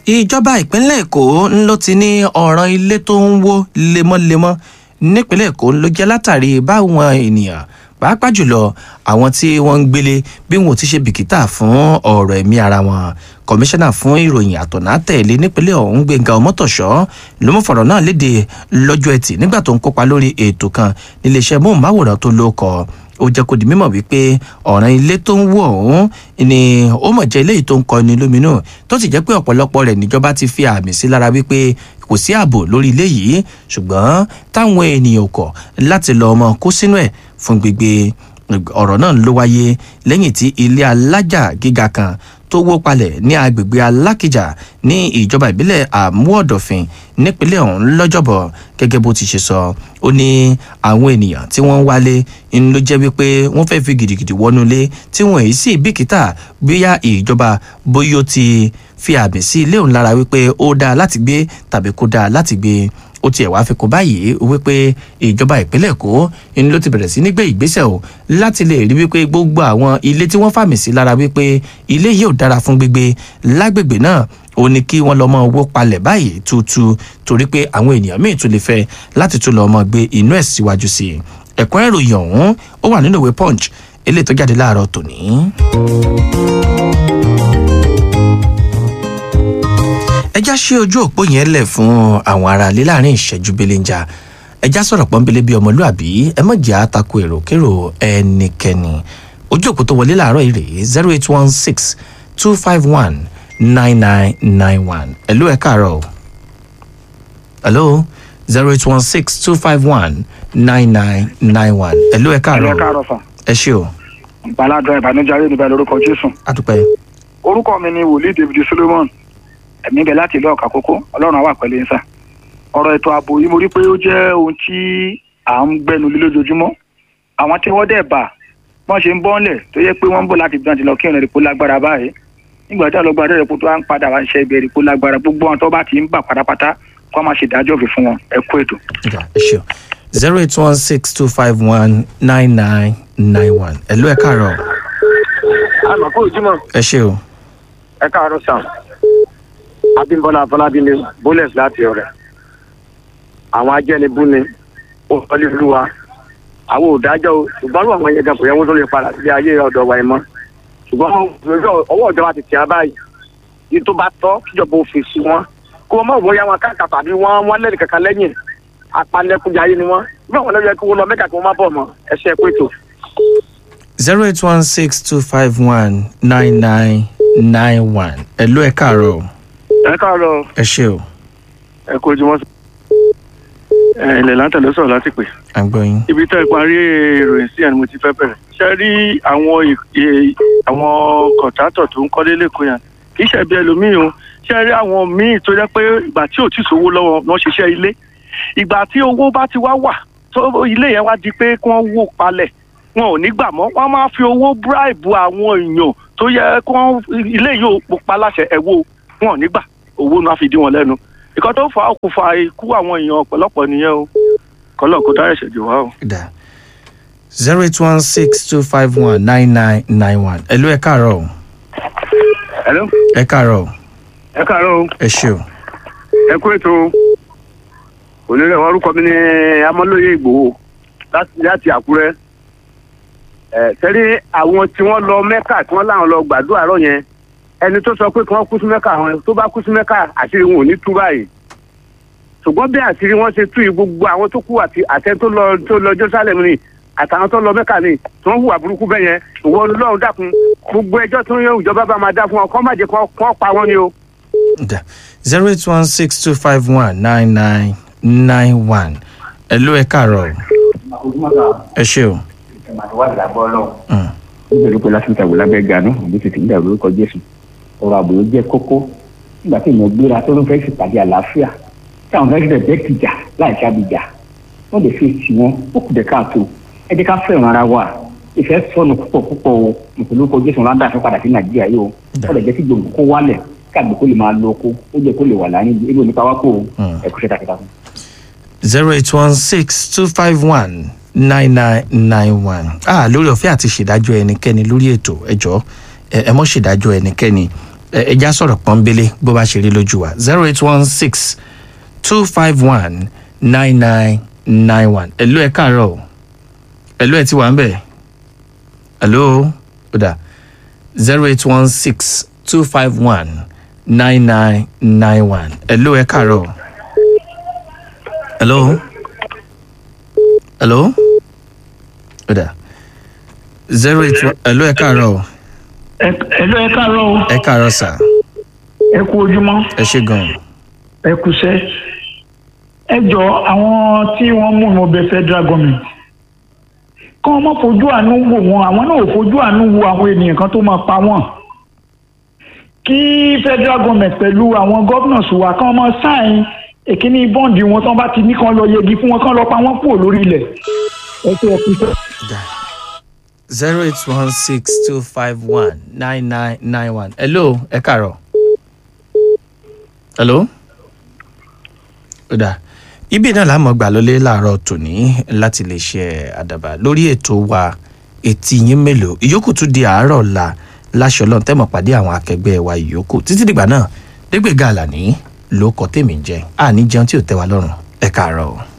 ìjọba ìpínlẹ̀ èkó ló ti ní ọ̀ràn ilé tó ń wó lemọ́lemọ́ nípínlẹ̀ èkó ló jẹ́ látàrí báwọn ènìyàn pàápàá jùlọ àwọn tí wọ́n ń gbélé bí wọn ò ti ṣe bìkítà fún ọ̀rọ̀ ẹ̀mí ara wọn kọmíṣánná fún ìròyìn àtọ̀nà tẹ̀lé nípínlẹ̀ ọ̀hún gbẹ̀ngà ọmọtọ̀ṣọ́ ló mú fọ̀rọ̀ náà léde lọ́jọ́ ẹtì nígbà tó ń kópa lórí ètò kan níléeṣẹ́ móhùnmáwòrán tó ló kọ́ ó jẹ́ kó di mímọ̀ wípé ọ̀ràn ilé tó ń wọ̀ ọ̀hún ni ó mọ̀ jẹ́ eléyìí tó ń kọni lóminú tó sì jẹ́ pé ọ̀pọ̀lọpọ̀ rẹ̀ níjọba ti fi àmì sí lára wípé kò sí ààbò lórí ilé yìí ṣùgbọ́n táwọn ènìyàn kọ̀ láti lọ ọmọ kó sínú ẹ̀ fún gbígbé ọ̀rọ̀ náà ló wáyé lẹ́yìn tí ilé alájà gíga kan tó wó palẹ̀ ní agbègbè alákìjà ní ìjọba ìbílẹ̀ àmúọ̀dọ̀fin nípínlẹ̀ ọ̀hún lọ́jọ́bọ̀ gẹ́gẹ́ bó ti ṣe sọ ó ní àwọn ènìyàn tí wọ́n ń wálé ń ló jẹ́ wípé wọ́n fẹ́ fi gidigidi wọnú ilé tí wọ́n èyí sì bìkítà bóyá ìjọba bóyá ó ti fi àmì sí ilé òun lára wípé ó dáa láti gbé tàbí kó dáa láti gbé ó tiẹ̀ wá fi kún báyìí wípé ìjọba ìpínlẹ̀ èkó ni ló ti bẹ̀rẹ̀ sí ní gbé ìgbésẹ̀ o láti lè rí wípé gbogbo àwọn ilé tí wọ́n fàmì sí lára wípé ilé yìí ò dára fún gbígbé lágbègbè náà ó ní kí wọ́n lọ́ mọ owó palẹ̀ báyìí tútù torí pé àwọn ènìyàn míì tún lè fẹ́ láti tún lọ́ọ́ mọ gbé inú ẹ̀ síwájú sí i ẹ̀kọ́ ìròyìn ọ̀hún ó wà nínú ìwé punch eléyìí tó jáde láàárọ̀ tòní. ẹjá ṣe ojú òpó yẹn lẹ̀ fún àwọn aráalé láàrin ìṣẹ́jú belenja ẹjá sọ̀rọ̀ pọ́nbélé bíi ọmọlúàbí ẹ mọ̀ jẹ́ àtakò èròkérò ẹnikẹ́ni ojú òpó tó wọlé láàárọ̀ yìí rèé zero eight one six two five one nine nine nine one ẹ̀lú ẹ̀ káàárọ̀ hello zero eight one six two five one nine nine nine one ẹ̀lú ẹ̀ ẹ káàárọ̀ káàárọ̀ sàn ẹ ṣé o ìgbàládùn ìbànújẹ́ ayé níbẹ̀ lórúkọ jésù àdúpẹ́ orúkọ mi ni wòlíì david solomon ẹ̀mí bẹ̀ láti ìlú ọ̀kà kókó ọlọ́run àwà pẹ̀lú yín sà ọ̀rọ̀ ètò ààbò yìí mo rí pé ó jẹ́ ohun tí à ń gbẹnu lé lójoojúmọ́ àwọn tí wọ́n dẹ̀ bà wọ́n ṣe ń bọ́ńlẹ̀ tó yẹ pé wọ́n ń bọ̀ láti gbọ́n ti lọ kí ìrìn èpo lágbára báyìí nígbà tí àlọ́gbà rẹ̀ kó tó wá ń padà wá ń ṣe ibẹ̀ èpo lágbára gbogbo àwọn tó bá ti ń bà pátápátá kó má ṣe dájọ́ òfin fún wọn ẹ kú ètò. ìgbà ẹ ṣé o zero eight one six two five one nine nine nine one ẹ̀lú ẹ̀ káàárọ̀ àmọ́ kó ojúmọ́ ẹ ṣé o ẹ káàárọ̀ sàn abímbọ́lá afọlábí ni bólẹ̀s láti ọ̀rẹ́ àwọn ajẹ́nibú ni ó wọlé olúwa àwọn òdájọ́ o ṣùgbọ́n àwọn yẹn gan kò yẹ wọ́n tó lè padà sílé ayé ọ̀dọ̀ wa ẹ̀ mọ́ ṣùgbọ́n ọwọ́- ọwọ́ ìjọba ti tì á báyìí yìí tó bá tọ́ kíjọba òfin sí wọn kó wọn mọ̀ bóyá wọn káàkà tàbí wọn wọn lẹ́nu kankan lẹ́yìn apanlẹ́kúnjayé ni wọn bí wọn lọ́jọ́ kí wọ́n lọ mẹ́ka kí wọ́n má bọ̀ mọ́ ẹ ṣe é pé tó. zero eight one six two five one nine nine nine one ẹ̀lú ẹ̀ káàárọ̀ ẹ káàárọ̀ ẹ ṣé o ẹ kú ojúmọ́ ẹ ilẹ̀ láǹtà ló sọ̀rọ̀ láti pè. à ń gbọ́ yín. ibi tá ẹ parí ìròyìn sí ẹni mo ti fẹ́ bẹ̀rẹ̀. ṣe rí àwọn ì- ì- àwọn kọ̀ǹtátọ̀ tó ń kọ́lé lẹ́kọ̀ọ́ yẹn kì í ṣe bí ẹlòmíì o ṣe rí àwọn míì tó jẹ́ pé ìgbà tí ò tí sówó lọ́wọ́ wọn ṣiṣẹ́ ilé ìgbà tí owó bá ti wá wà tó ilé yẹn wá di pé kí wọ́n wó palẹ̀ wọn ò ní gbà mọ́ wọ́n máa fi owó bíráìbù àwọn èèyàn tó yẹ kí wọ́n ilé yìí ò pa láṣẹ ẹ̀ wó wọn ò ní gbà owó náà fi dí wọn lẹ́nu ìkan tó fà á kó fa ikú àwọn èèyàn ọ̀pọ̀lọpọ̀ nìyẹn o kọ́lọ̀ kó dára ẹ̀ṣẹ̀ jù wá o. da zero eight one six two five one nine nine nine one ẹ̀lú ẹ̀ káàárọ̀ Hello? ẹ̀ káàárọ̀ ẹ káàárọ̀ o ẹ ṣé o ẹ kú ètò onírẹ̀ orúkọ mi ní amọ́lóye ìgbòho láti láti àkúrẹ́ ẹ sẹ́rí àwọn tí wọ́n lọ mẹ́kà tí wọ́n láwọn lọ gbàdúrà rọ̀ yẹn ẹni tó sọ pé kí wọ́n kú sí mẹ́kà àwọn tó bá kú sí mẹ́kà àṣírí wọn ò ní tú báyìí ṣùgbọ́n bí àṣírí wọn ṣe tú yìí gbogbo àwọn tó kú àti àtẹ tó lọ tó lọ Jerusalem ni àtàwọn tó lọ mẹ́kà ni tí wọ́n hùwà burúkú bẹ́ẹ̀ yẹn ìwọ Ọlọ́run dákun gbogbo ẹjọ́ tó yẹ ìjọba bá máa dá fún wọn kọ́ má jẹ́ kọ́ pa wọ́n ni o. da zero eight one six two five one nine nine nine one ẹ̀lú ẹ̀ káàárọ̀ ẹ ṣé o Mm. nítorí pé lásìkò àwọn lábẹ́ ganu òbí ti ti ń dàrú orúkọ jésù ọ̀rọ̀ àbò jẹ́ kókó nígbà tí èèyàn gbéra tó ń fẹ́ ṣèpàdé àlàáfíà tí àwọn fẹ́ẹ́ bẹ́ẹ̀ kìjà láì sábìjà wọ́n lè fi tì wọ́n ó kù dé káàtó ẹ jẹ́ ká fẹ́ràn ara wa ìfẹ́ sọnù púpọ̀ púpọ̀ o nítorí orúkọ jésù wọn á dà fún padà sí nàìjíríà yìí o Dà. wọ́n lè jẹ́ kí gbòǹgbò kó wálẹ̀ káàgbé kó lè máa lo oko ó jẹ́ kó lè wà láyé ebi onípa wá kó o Mm. ẹ kú ṣe takuntakun. zero eight one six two five one nine nine nine one ah lórí ọ̀fẹ́ àti ṣèdájọ́ ẹnikẹ́ni lórí ètò ẹjọ́ ẹ ẹ mọ́ ṣèdájọ́ ẹnikẹ́ni ẹ- ẹja sọ̀rọ̀ pọ́nbélé bó bá ṣe rí lójú wa zero eight one six two five one nine nine nine one ẹ̀lú ẹ̀ káàárọ̀ o ẹ̀lú ẹ̀ ti wà ń bẹ̀ ẹ̀lú ó dà zero eight one six two five one nine nine nine one ẹ̀lú ẹ̀ káàárọ̀ o ẹ̀lú ẹ̀lú ó dà zero eight one ẹ̀lú ẹ̀ káàárọ̀ o ẹ̀lọ́ ẹ káàárọ̀ o ẹ̀ káàárọ̀ sà ẹ kú ojúmọ́ ẹ ṣe gan-an. ẹ kúṣẹ́ ẹ jọ àwọn tí wọ́n mú ìmọ̀ bẹ federal government kí wọ́n má fojú àánú wò wọ́n àwọn náà ò fojú àánú wo àwọn ènìyàn kan tó máa pa wọ́n kí federal government pẹ̀lú àwọn governors wa kí wọ́n máa sáìn èkíní bọ́ǹdì wọn tí wọ́n bá ti ní kán lọ yẹgi fún wọn kán lọ pa wọ́n kúrò lórí ilẹ̀ ẹ ṣe ẹ kúṣẹ́. zero eight one six two five one nine nine nine one. hello ẹ káàárọ̀. hello. ó dà ibi náà la mọ̀ gbà lólé láàárọ̀ tòní láti lè ṣe àdàbà lórí ètò wa etí yín mélòó ìyókù tún di àárọ̀ la láṣọ lọ́n tẹ́mọ̀ pàdé àwọn akẹgbẹ́ wa ìyókù títí dìgbà náà dégbèga àlàní ló kọ́ tèmi ń jẹ àní jẹun tí ò tẹ́ wa lọ́rùn ẹ káàárọ̀ o.